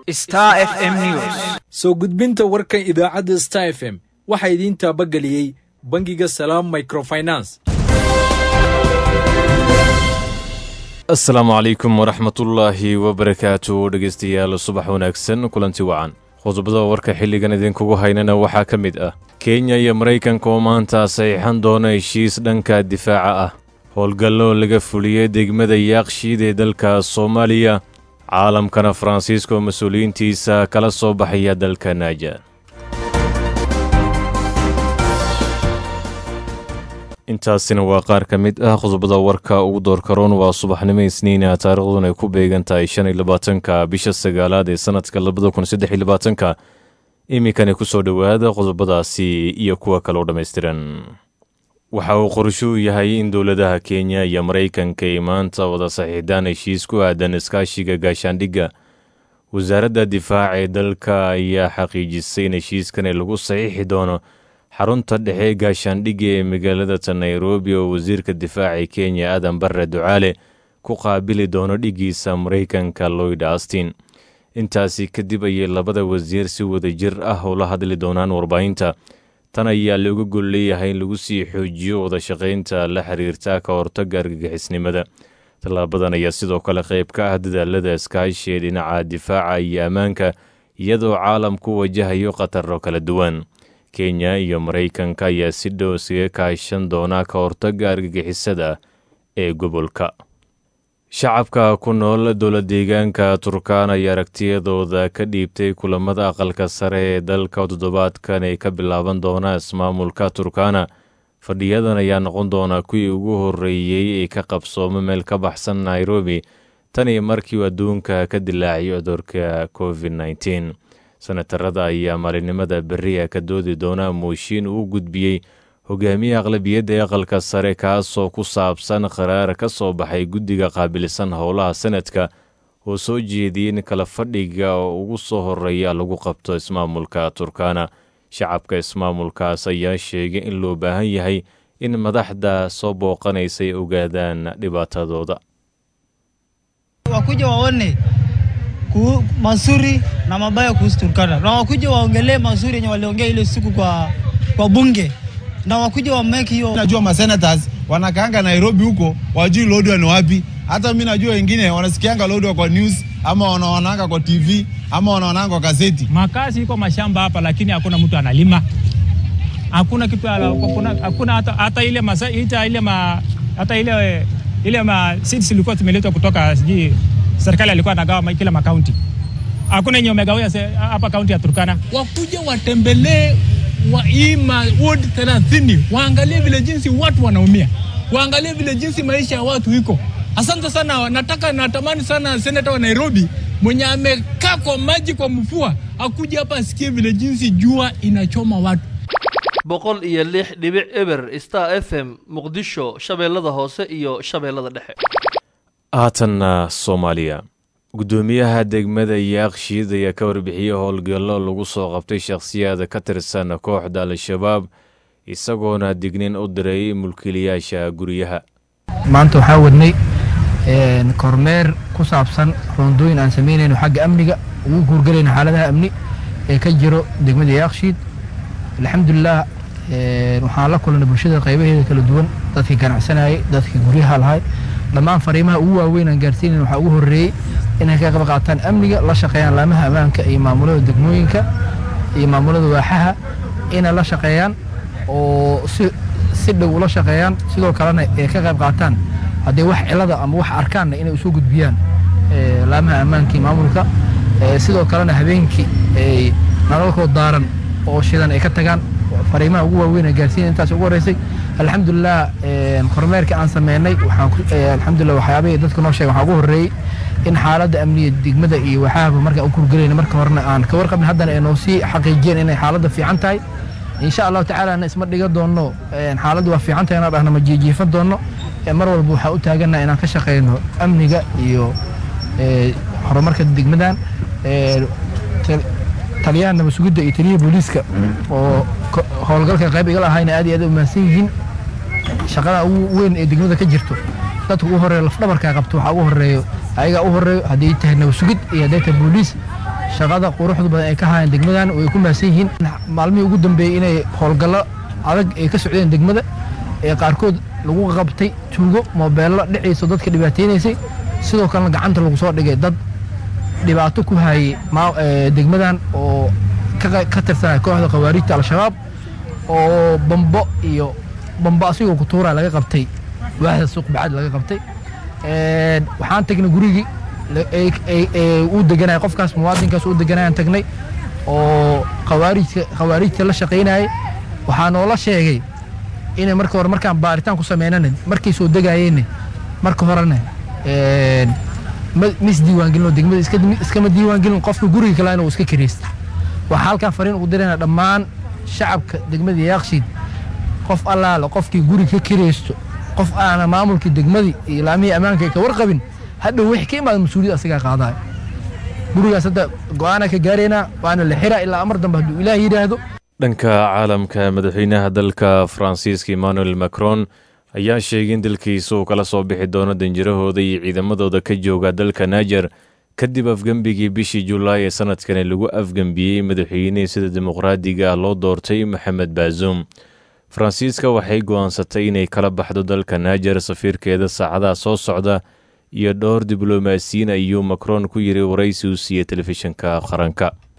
Star FM News. soo gudbinta warkan idaacadda star f m waxaa idiin taabageliyey bangiga salaam microfinance asalaamu calaykum waraxmatullaahi wabarakaatu dhegeystayaal subax wanaagsan kulanti wacan qodobada warka xilligan idinkugu haynana waxaa ka mid ah kenya iyo maraykanka oo maanta saxiixan doona heshiis dhanka difaaca ah howlgallo laga fuliyey degmada yaaqshiid ee dalka soomaaliya caalamkana faransiiska oo mas-uuliyiintiisa kala soo baxaya dalka naaja intaasina waa qaar ka mid ah qodobada warka ugu doorkaroon waa subaxnimo isniina taariikhduna ay ku beegan tahay shan iyo labaatanka bisha sagaalaad ee sanadka labada kun saddex iyo labaatanka iminkani ku soo dhowaada qodobadaasi iyo kuwa kale oo dhammaystiran waxa uu qorsho u yahay in dowladaha kenya iyo maraykanka ay maanta wada saxiixdaan heshiis ku aadan iskaashiga gaashaandhigga wasaaradda difaaca ee dalka ayaa xaqiijisay in heshiiskani lagu saxiixi doono xarunta dhexe gaashaandhigga ee magaalada nairobi oo wasiirka difaaca kenya aadan barre ducaale ku qaabili doono dhiggiisa maraykanka loyd astin intaasi kadib ayay labada wasiir si wadajir ah ula hadli doonaan warbaahinta tan ayaa looga gol leeyahay in lagu sii xoojiyo wada shaqaynta la xiriirta ka hortagga argagixisnimada tallaabadan ayaa sidoo kale qayb ka ah dadaalada iskaashi ee dhinaca difaaca iyo ammaanka iyadoo caalamku wajahayo khataro kala duwan kenya iyo maraykanka ayaa si dhow iskaga kaashan doona ka hortagga argagixisada ee gobolka shacabka ku nool dowla deegaanka turkaan ayaa aragtiyadooda ka dhiibtay kulamada aqalka sare ee dalka toddobaadkan ay ka bilaaban doona ismaamulka turkana fadhiyadan ayaa noqon doona kuwii ugu horreeyey ee ka qabsooma meel ka baxsan nairobi tan iyo markii uu adduunka ka dilaaciyay cudurka covid nteen senatarada ayaa maalinimada beriya ka doodi doona mooshiin uu gudbiyey hogaamiye aqlabiyadda ee aqalka sare kaasoo ku saabsan qaraar ka soo baxay guddiga qaabilsan howlaha sanadka oo soo jeediyey in kala fadhiga oo ugu soo horeeya lagu qabto ismaamulka turkana shacabka ismaamulkaas ayaa sheegay in loo baahan yahay in madaxda soo booqanaysa ay ogaadaan dhibaatadooda wakuja waone ku, mazuri na mabaya kuhusu Turkana, na wakuja waongelee mazuri yenye waliongea ile siku kwa, kwa bunge na wakuja wa make hiyo. Najua masenators wanakaanga Nairobi huko, wajui Lodwar ni wapi. Hata mi najua wengine wanasikianga Lodwar kwa news ama wanaonanga kwa TV ama wanaonanga kwa gazeti. Makazi iko mashamba hapa, lakini hakuna mtu analima, hakuna kitu, hakuna, hakuna hata, hata ile masa, ita, ile ma, hata ile ile ma seeds ilikuwa zimeletwa kutoka sijui serikali alikuwa anagawa kila makaunti, hakuna yenye umegawia hapa kaunti ya Turkana. Wakuja watembelee wa hii ward 30 waangalie vile jinsi watu wanaumia, waangalie vile jinsi maisha ya watu iko. Asante sana, nataka natamani sana seneta wa Nairobi mwenye amekaa kwa maji kwa mfua akuja hapa asikie vile jinsi jua inachoma watu. boqol iyo lix dhibic eber star f m muqdisho shabeellada hoose iyo shabeellada dhexe haatanna soomaaliya guddoomiyaha degmada yaaqshiid ayaa ka warbixiyey howlgallo lagu soo qabtay shakhsiyaad ka tirsan kooxda al-shabaab isagoona dignin u diray mulkiilayaasha guryaha maanta waxaa wadnay kormeer ku saabsan roondooyin aan samaynayno xagga amniga ugu guurgalayno xaaladaha amni ee ka jiro degmada yaaqshiid alxamdulilah waxaan la kulannay bulshada qaybaheeda kala duwan dadkii ganacsanayay dadkii guryaha lahay dhammaan fariimaha ugu waaweyn aan gaarsiinayn waxaa ugu horreeyey inay ka qayb qaataan amniga la shaqeeyaan laamaha ammaanka iyo maamulada degmooyinka iyo maamulada waaxaha inay la shaqeeyaan oo si si dhow ula shaqeeyaan sidoo kalena ay ka qayb qaataan haddii wax cilada ama wax arkaanna inay usoo gudbiyaan laamaha ammaanka iyo maamulka sidoo kalena habeenkii ay nalalkood daaran oo shidan ay ka tagaan fariimaha ugu waaweyn ee gaarsiina intaas ugu horreysay alxamdulilah kormeerka aan sameynay waxaan alxamdulilah waxyaabahii dadka noo sheegay waxaa ugu horreeyey in xaaladda amniga degmada iyo waxaaba markaan u kurgelayna marka horena aan ka warqabin haddana ay noo sii xaqiijiyeen inay xaaladda fiican tahay insha allahu tacaala na isma dhiga doonno xaaladdu waa fiican tahay inaan dhahna ma jiijiifan doonno mar walba waxaa u taagannaha inaan ka shaqeyno amniga iyo horumarka degmadan taliyaha nabad sugidda iyo taliyaha booliiska oo howlgalka qayb igala ahayna aad iyo aad u mahadsan yihiin shaqada ugu weyn ee degmada ka jirto dadka ugu horeeya lafdhabarkaa qabto waxaa ugu horeeyo ayagaa u horeeyo haddii tahay nabad sugid iyo hadday tahay booliis shaqada quruxda badan ay ka hayaan degmadan way ku mahadsan yihiin maalmihii ugu dambeeyey inay howlgallo adag ay ka socdeen degmada ee qaarkood lagu qabtay tuugo moobeello dhiciisa dadka dhibaataynaysay sidoo kalena gacanta lagu soo dhigay dad dhibaato ku hayay degmadan oo ka tirsanaya kooxda khawaarijta al-shabaab oo bambo iyo bambo asigoo ku tuura laga qabtay waaxda suuq bacad laga qabtay waxaan tagnay gurigii uu deganaya qofkaas muwaadinkaas uu deganayaan tagnay oo khawaarijka khawaarijta la shaqaynayay waxaa noola sheegay inay marka hore markaan baaritaan ku sameynana markay soo degaayeenna marka horena mis diiwaangelino degmada iskama diiwaangelin qofka guriga kale inuu iska kiraysta waxaa halkaan fariin ugu dirayna dhammaan shacabka degmada yaakshiid qof allaale qofkii guri ka kiraysto qof aana maamulkii degmadii iyo laamihii ammaanka ay ka warqabin hadhow wixii ka imaada mas-uuliyad asagaa qaadaya gurigaas hadda go-aana ka gaaraynaa waana la xiraa ilaa amar dambe hadduu ilaah yidhaahdo dhanka caalamka madaxweynaha dalka faransiiska emmanuel macron ayaa sheegay in dalkiisa uu kala soo bixi doono danjirahooda iyo ciidamadooda ka jooga dalka naijer kadib afgembigii bishii julaay ee sanadkani lagu afgembiyey madaxweynihii sida dimuqraadiga ah loo doortay maxamed baazum faransiiska waxay go'aansatay inay kala baxdo dalka naijer safiirkeeda saacadaha soo socda iyo dhowr diblomaasiyiin ayuu macron ku yiri waraysi u siiyey telefishinka qaranka